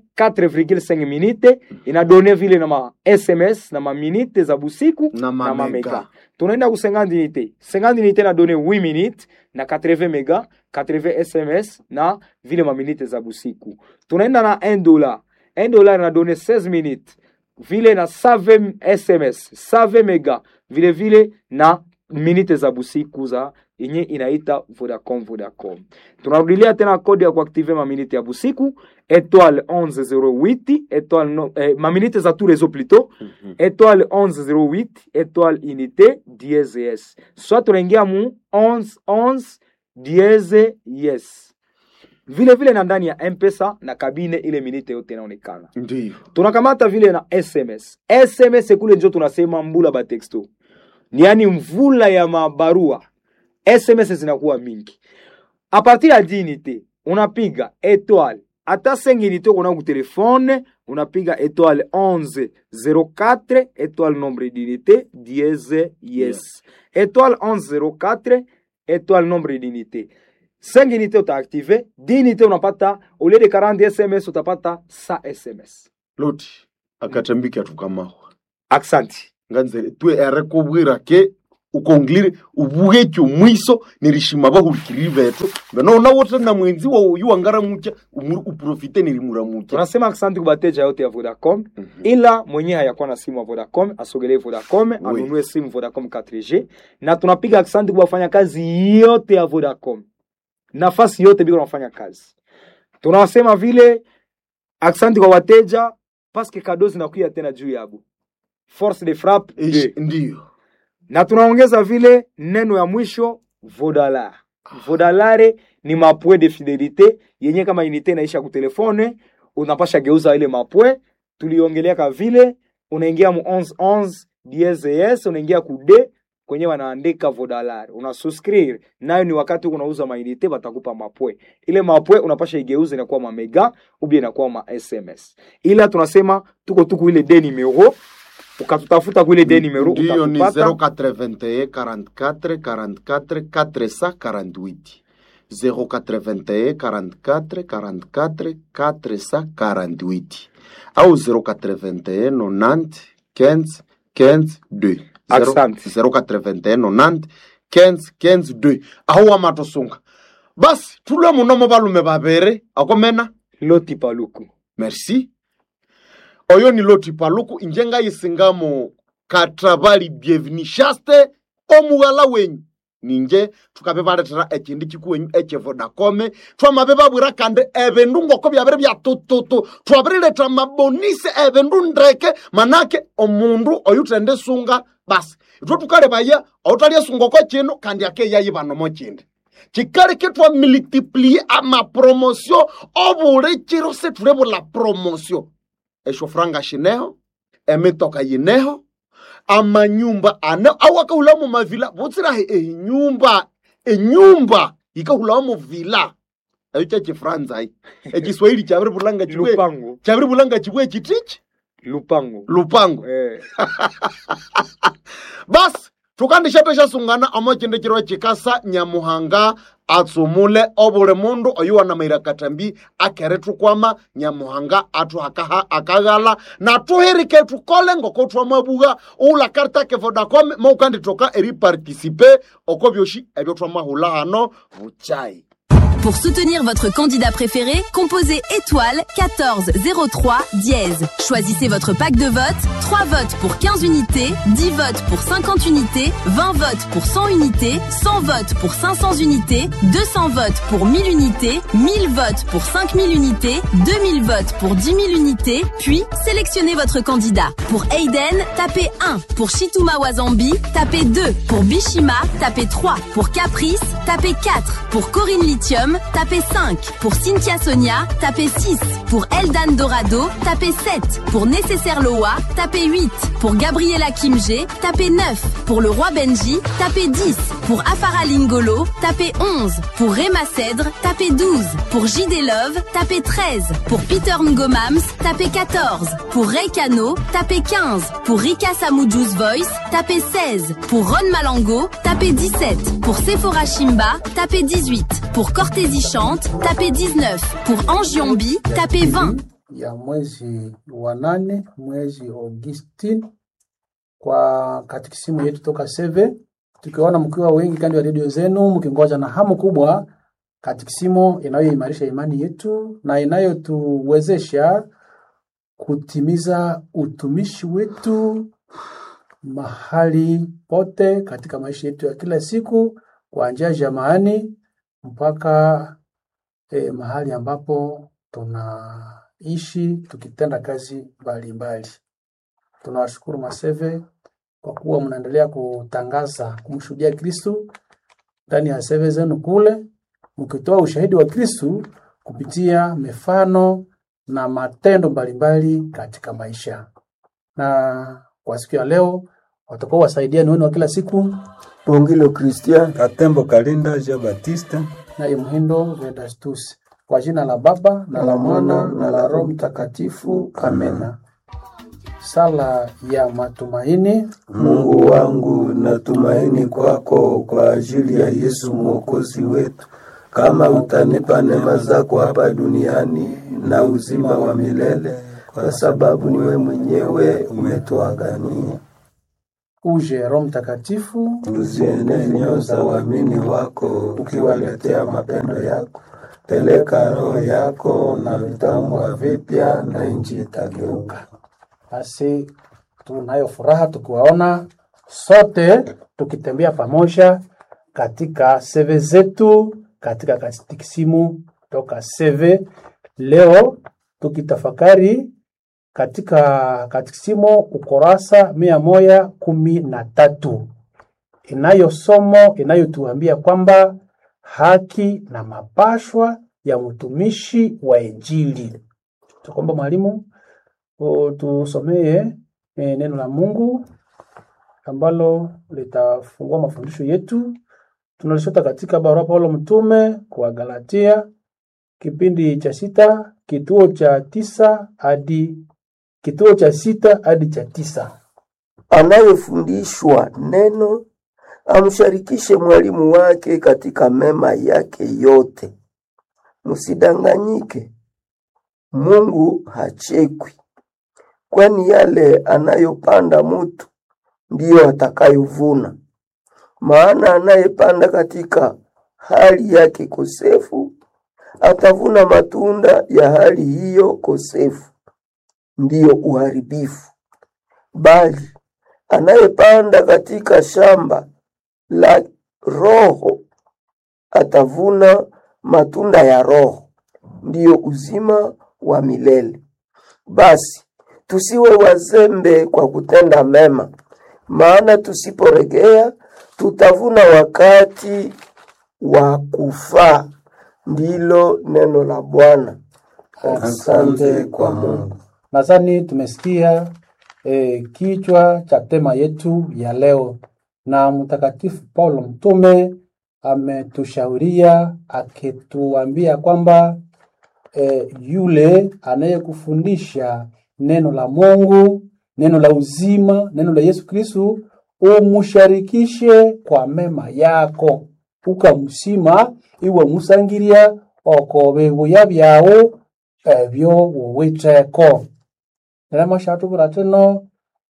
4,5 minute inadone vile na ma sms na maminite za busiku Na ma na mamega mega. tunaenda ku 50 unité 50 unité na donne 8 minutes na 80 mega 80 sms na vile maminite za busiku tunaenda na 1 dollar 1 dollar na donne 16 minutes vile na 7 sms 7 mega vile vile na minute za busiku za yenye inaita Vodacom Vodacom. Tunarudilia tena kodi ya kuaktive maminite ya busiku étoile 1108 étoile no, eh, maminite za tout réseau plutôt étoile 1108 étoile unité dièse yes. Soit tunaingia mu 11 11 dièse yes. Vile vile na ndani ya M-Pesa na kabine ile minite yote inaonekana ndio tunakamata vile na sms sms kule njo tunasema mbula batexto ni yani mvula ya mabarua sms zinakuwa mingi a partir ya dinite unapiga étoile ata 5 unité ukona ku telefone unapiga étoile 11 04 étoile nombre d'unité dièse yes étoile 11 04 étoile nombre d'unité 5 unité utaactive 10 unité unapata au lieu de 40 sms utapata 100 sms loti akatambiki atukamahwa aksanti nganze twe ere kubwira ke ukongilire ubuge kyo mwiso nirishima bahulikiriri betu nona wote na mwenzi wa uyu wangara mucha umuru uprofite nirimura mucha tunasema asante kwa wateja yote ya vodacom ila mwenyewe hayakuwa na simu ya vodacom asogelee vodacom anunue simu vodacom 4g na tunapiga asante kwa wafanyakazi yote ya vodacom nafasi yote biko nafanya kazi tunasema vile asante kwa wateja paske kado zinakuya tena juu yabo force de frappe Ish, ndiyo na tunaongeza vile neno ya mwisho vodalar vodalare ni mapwe de fidelite yenye kama inite inaisha kutelefone unapasha geuza ile mapwe tuliongeleaka vile unaingia mu 1111 DSS unaingia ku d kwenye wanaandika vodalar una suscrire nayo ni wakati huko unauza mainite batakupa mapwe ile mapwe unapasha igeuza inakuwa mamega ubia inakuwa ma sms ila tunasema tuko tuku ile de numero ukatutafuta kuile de numero ndiyo ni utatupata 081 44 44 448 081 44 44 448 au 081 90 15 15 2 Asante. 081 90 15 15 2 aho wamatosunga basi tulwe munomo balume babere akomena loti paluku merci oyo ni loti paluku inje ngayisingamo katabali bienvenishaste omughala wenyu ninje tukabe baletera ekindi kikuwenyu ekyevodakome twamabe babwira kandi ebindu ngoko byabire byatututu twabirileta mabonisi ebindu ndeke manake omundu oyutende sunga basi itwe tukalebaya outalyesunga oko kino kandi akeyayibanomo kindi kikaleke twamultiplie amapromosio obuli kiro setule bula promosio esho franga shineho emitoka yineho amanyumba ane awakahula mu mavila butsirahe enyumba enyumba yikahulawa mu vila eyo kyekifranza ayi ekiswahili kyabiri bulanga kibwe lupango kyabiri bulanga kibwe kitiki lupango lupango eh. basi tukandisha shasungana amo chinde chiro chikasa nyamuhanga atsumule obuli mundu oyu wanamaira katambi akere tukwama nyamuhanga atu akaha akaghala na tuhirike tukole ngoko twamabuga ula karta ke vodacom maukanditoka eri participe oko byoshi ebyo twamahula hano buchai Pour soutenir votre candidat préféré, composez étoile 14 03 dièse. Choisissez votre pack de vote. 3 votes pour 15 unités, 10 votes pour 50 unités, 20 votes pour 100 unités, 100 votes pour 500 unités, 200 votes pour 1000 unités, 1000 votes pour 5000 unités, 2000 votes pour 10 000 unités, puis sélectionnez votre candidat. Pour Aiden, tapez 1. Pour Shituma Wazambi, tapez 2. Pour Bishima, tapez 3. Pour Caprice, tapez 4. Pour Corinne Lithium, tapez 5. Pour Cynthia Sonia, tapez 6. Pour Eldan Dorado, tapez 7. Pour Nécessaire Loa, tapez 8. Pour Gabriela Kimge, tapez 9. Pour le roi Benji, tapez 10. Pour Afara Lingolo, tapez 11. Pour Rema Cèdre, tapez 12. Pour JD Love, tapez 13. Pour Peter Ngomams, tapez 14. Pour Ray Cano, tapez 15. Pour Rika Samujus Voice, tapez 16. Pour Ron Malango, tapez 17. Pour Sephora Shimba, tapez 18. Pour Cortési Chante, tapez 19. Pour Angiombi, tapez 20. ya mwezi wa nane mwezi Augustine kwa katikisimu yetu toka seve, tukiona mkiwa wengi kando ya redio zenu mkingoja na hamu kubwa katikisimu inayoimarisha imani yetu na inayotuwezesha kutimiza utumishi wetu mahali pote katika maisha yetu ya kila siku kuanzia jamaani mpaka eh, mahali ambapo tunaishi tukitenda kazi mbalimbali. Tunawashukuru Maseve kwa kuwa mnaendelea kutangaza kumshuhudia Kristu ndani ya seve zenu kule, mkitoa ushahidi wa Kristu kupitia mifano na matendo mbalimbali katika maisha. Na kwa siku ya leo watakuwa wasaidia wenu wa kila siku Bongilo Christian Katembo Kalinda Jean Baptiste naye Mhindo Vedastus. Kwa jina la Baba na la Mwana na la Roho Mtakatifu, amena. Sala ya matumaini. Mungu wangu, natumaini kwako kwa ajili ya Yesu mwokozi wetu. Kama utanipa neema zako hapa duniani na uzima wa milele, kwa sababu niwe mwenyewe umetuagania. Uje Roho Mtakatifu, Uziende nyoyo za waamini wako, ukiwaletea mapendo yako. Peleka roho yako na vitaumbwa vipya, na nchi itageuka. basi tunayo furaha tukiwaona sote tukitembea pamoja katika seve zetu katika katikisimu toka seve leo tukitafakari katika katikisimu ukurasa mia moja kumi na tatu inayo somo inayotuambia kwamba haki na mapashwa ya mtumishi wa Injili. Tukomba mwalimu o, tusomee e, neno la Mungu ambalo litafungua mafundisho yetu. Tunalishota katika barua Paulo mtume kwa Galatia kipindi cha sita kituo cha tisa hadi kituo cha sita hadi cha tisa. Anayefundishwa neno amsharikishe mwalimu wake katika mema yake yote. Msidanganyike, Mungu hachekwi, kwani yale anayopanda mutu ndiyo atakayovuna. Maana anayepanda katika hali yake kosefu atavuna matunda ya hali hiyo kosefu, ndiyo uharibifu. Bali anayepanda katika shamba la Roho atavuna matunda ya Roho, ndiyo uzima wa milele. Basi tusiwe wazembe kwa kutenda mema, maana tusiporegea tutavuna wakati wa kufaa. Ndilo neno la Bwana. Asante kwa Mungu. Nadhani tumesikia eh, kichwa cha tema yetu ya leo, na Mtakatifu Paulo mtume ametushauria akituambia kwamba eh, yule anayekufundisha neno la Mungu, neno la uzima, neno la Yesu Kristu, umusharikishe kwa mema yako, ukamusima iwe musangiria okobe buya byawo ebyo wuwitheko nerema shatubura tino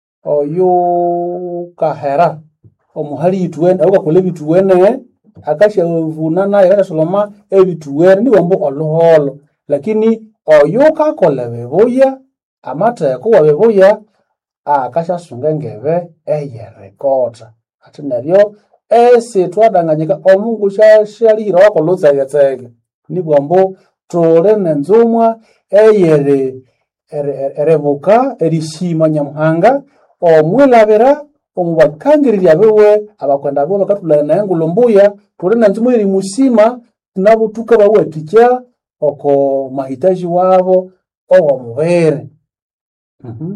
oyu kahera omuhali ituwene aukakola ebituwene akashavuna naye akashasoloma ebituwene niwambu oluholo lakini oyu kakola bebuya amatheko wa bebuya akashasunga engebe eyerekota ati neryo esi twadanganyika omungu shalihira wakola utsegetsege nibwambu tuli nenzumwa eyere ere- erebuka erishima nyamuhanga omwilabira omubakangirira biwe abakwenda biwe bakatulana naye ngulumbuya tuli nenzumwa erimusima nabo tukabawathikya oko mahitaji wabo owomubiri Mhm.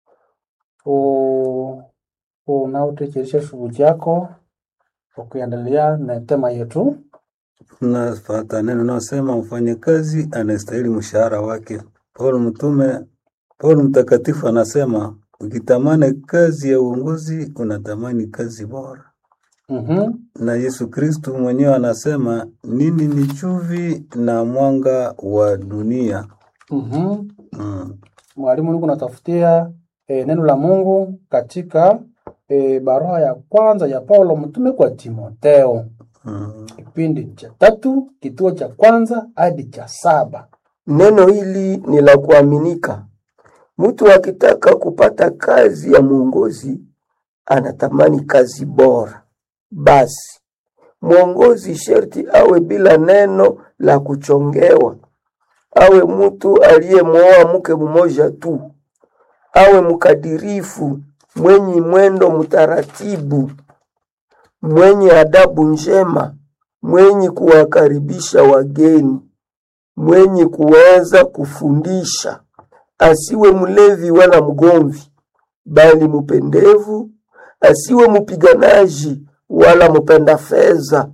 U- unautecheresha shughuli chako ukiendelea na tema yetu Tunafata neno naosema mfanyakazi anastahili mshahara wake. Paulo mtume, Paulo mtakatifu anasema ukitamani kazi ya uongozi unatamani kazi bora. Mhm. Na Yesu Kristu mwenyewe anasema nini ni chumvi na mwanga wa dunia. Mhm. Mm. mwalimu niko natafutia e, neno la Mungu katika e, barua ya kwanza ya Paulo mtume kwa Timotheo Mm. kipindi cha tatu kituo cha kwanza hadi cha saba. Neno hili ni la kuaminika. Mtu akitaka kupata kazi ya mwongozi anatamani kazi bora. Basi mwongozi sherti awe bila neno la kuchongewa, awe mtu aliyemwoa mke mmoja tu, awe mkadirifu, mwenye mwendo mtaratibu, mwenye adabu njema, mwenye kuwakaribisha wageni, mwenye kuweza kufundisha, asiwe mlevi wala mgomvi, bali mpendevu, asiwe mpiganaji wala mpenda fedha.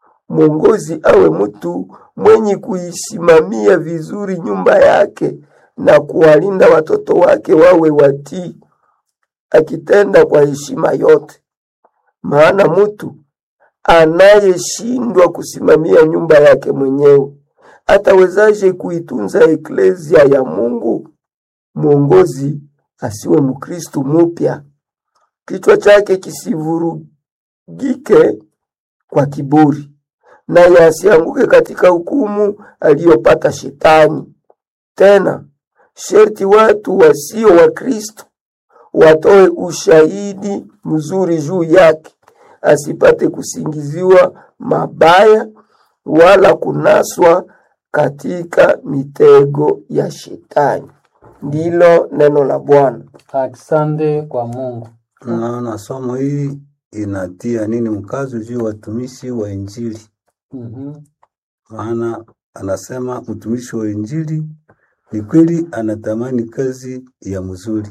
Mwongozi awe mtu mwenye kuisimamia vizuri nyumba yake, na kuwalinda watoto wake wawe watii, akitenda kwa heshima yote. Maana mtu anayeshindwa kusimamia nyumba yake mwenyewe atawezaje kuitunza eklezia ya Mungu? Mwongozi asiwe Mkristu mupya, kichwa chake kisivurugike kwa kiburi, naye asianguke katika hukumu aliyopata Shetani. Tena sherti watu wasio wa Kristo watoe ushahidi mzuri juu yake, asipate kusingiziwa mabaya wala kunaswa katika mitego ya Shetani. Ndilo neno la Bwana. Asante kwa Mungu. Naona somo hii inatia nini mkazo juu ya watumishi wa Injili, Mhm. maana anasema mtumishi wa Injili ni kweli anatamani kazi ya mzuri,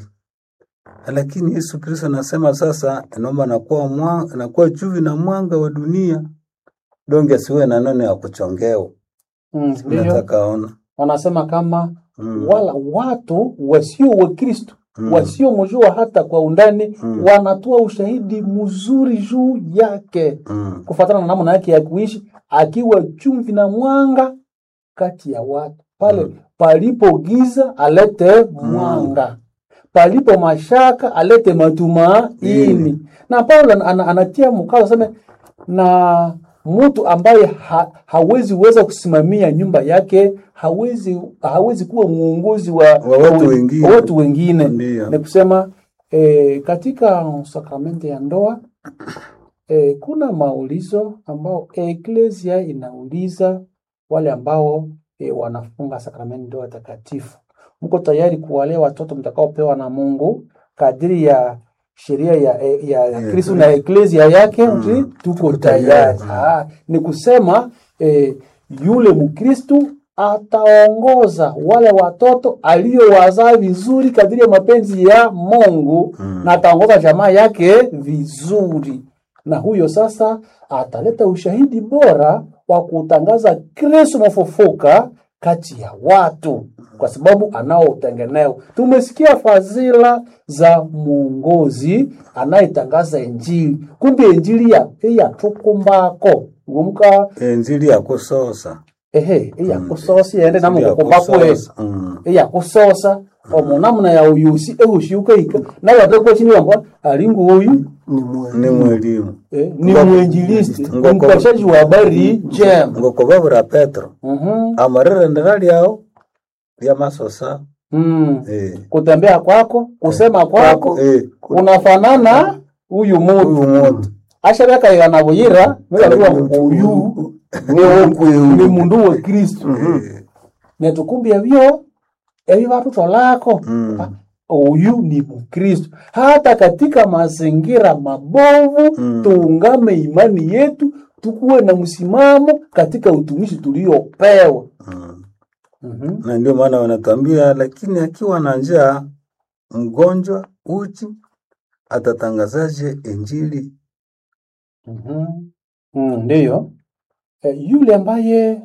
lakini Yesu Kristo anasema sasa, naomba nakuwa mwanga, nakuwa chumvi na mwanga wa dunia, donge asiwe na neno ya kuchongewa. Mm, Ndiyo, Nataka ona wanasema kama Mm. wala watu wasio wa Kristo Mm. wasiomjua hata kwa undani Mm. wanatoa ushahidi mzuri juu yake mm. kufuatana na namna yake ya kuishi, akiwa chumvi na mwanga kati ya watu. Pale palipo giza alete mwanga, palipo mashaka alete matumaini. Na Paulo ana- ana- anatia mkazo aseme, na mtu ambaye ha, hawezi weza kusimamia nyumba yake hawezi hawezi kuwa mwongozi wa, Wa watu wengine. wa watu wengine. Ndiyo. Ni kusema eh, katika sakramenti ya ndoa eh, kuna maulizo ambao eklesia inauliza wale ambao eh, wanafunga sakramenti ndoa takatifu, mko tayari kuwalea watoto mtakaopewa na Mungu kadiri ya sheria ya, ya, ya Kristo na eklesia yake mm. tuko tayari. Ah, ni kusema eh, yule Mkristu ataongoza wale watoto aliyowazaa vizuri kadiri ya mapenzi ya Mungu mm. na ataongoza jamaa yake vizuri, na huyo sasa ataleta ushahidi bora wa kutangaza Kristo mfufuka kati ya watu, kwa sababu anao utengeneo. Tumesikia fadhila za mwongozi anayetangaza Injili, kumbe Injili ya yatukumbako ngumka Injili ya kusosa ehe iyakusosa iyende Injili ya namukukumbakwe kusosa. Mm. iyakusosa omunamuna ya uyusi ehushiukaika nawe atakwa wamba ali nguyu ni mwelimu eh, ni mwinjilisti Ngoko- mpashaji wa habari njema ngokobabura petro Mhm. amarerendera lyao lya masosa Mm. eh. kutembea kwako kusema kwako Eh. unafanana huyu mutu ashavyakaiga na buyira mekaliwa uyu ni- ni mundu wa kristu netukumbia vyo evi vatutolako Ah, uyu ni mkristu hata katika mazingira mabovu tuungame imani yetu tukuwe na msimamo katika utumishi tuliopewa Mhm. na ndio maana wanatuambia, lakini akiwa na njaa, mgonjwa, uchi, atatangazaje injili? Mhm. Mm, ndiyo e, yule ambaye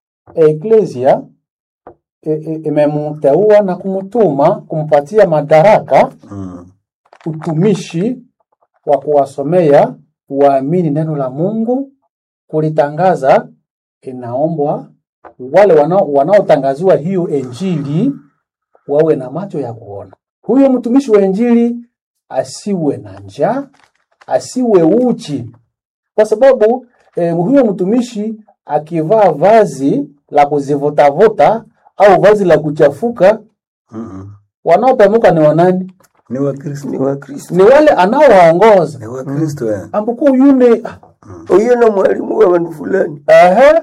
eklesia e, e, imemteua na kumtuma kumpatia madaraka Mm. utumishi wa kuwasomea waamini neno la Mungu, kulitangaza, inaombwa wale wanao- wanaotangaziwa hiyo injili wawe na macho ya kuona. Huyo mtumishi wa injili asiwe na njaa, asiwe uchi, kwa sababu eh, huyo mtumishi akivaa vazi la kuzivutavuta au vazi la kuchafuka, Mm-mm. wanaopemuka ni wanani? Ni Wakristo, ni Wakristo, Ni wale anaowaongoza ni Wakristo eh. ambuko yune uyu na mwalimu wa bandu fulani aha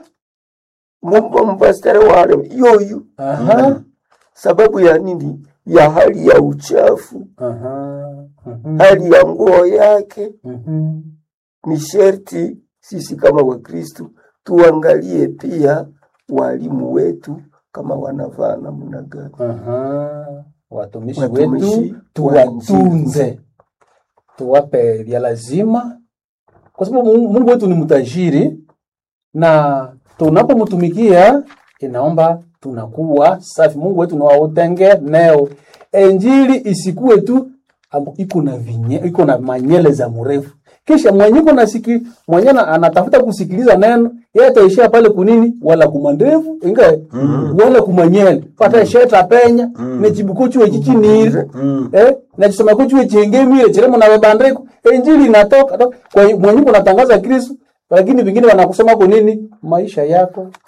mumba mpastare wale yoyu aha sababu ya nini ya hali ya uchafu aha mhm, hali ya nguo yake mhm. ni sherti sisi kama wakristu tuangalie pia walimu wetu kama wanavaa namna gani Aha. Watumishi Watumishi wetu wa tuwatunze, tuwape vya lazima, kwa sababu Mungu Mungu wetu ni mtajiri, na tunapomtumikia inaomba tunakuwa safi mungu wetu niwautengeneo injili isikuwe tu ambu- iko na vinye iko na manyele za mrefu kisha mwenye iko nasiki mwenye na- anatafuta kusikiliza neno yeye ataishia pale kunini wala kumandevu inga wala kumanyele pata sheta penya nechibuko chuo chichinire eh na chisoma ko chuo chengemire chiremo na bandiko injili inatoka to- kwa hiyo mwenye unatangaza Kristo lakini vingine wanakusema kwa nini maisha yako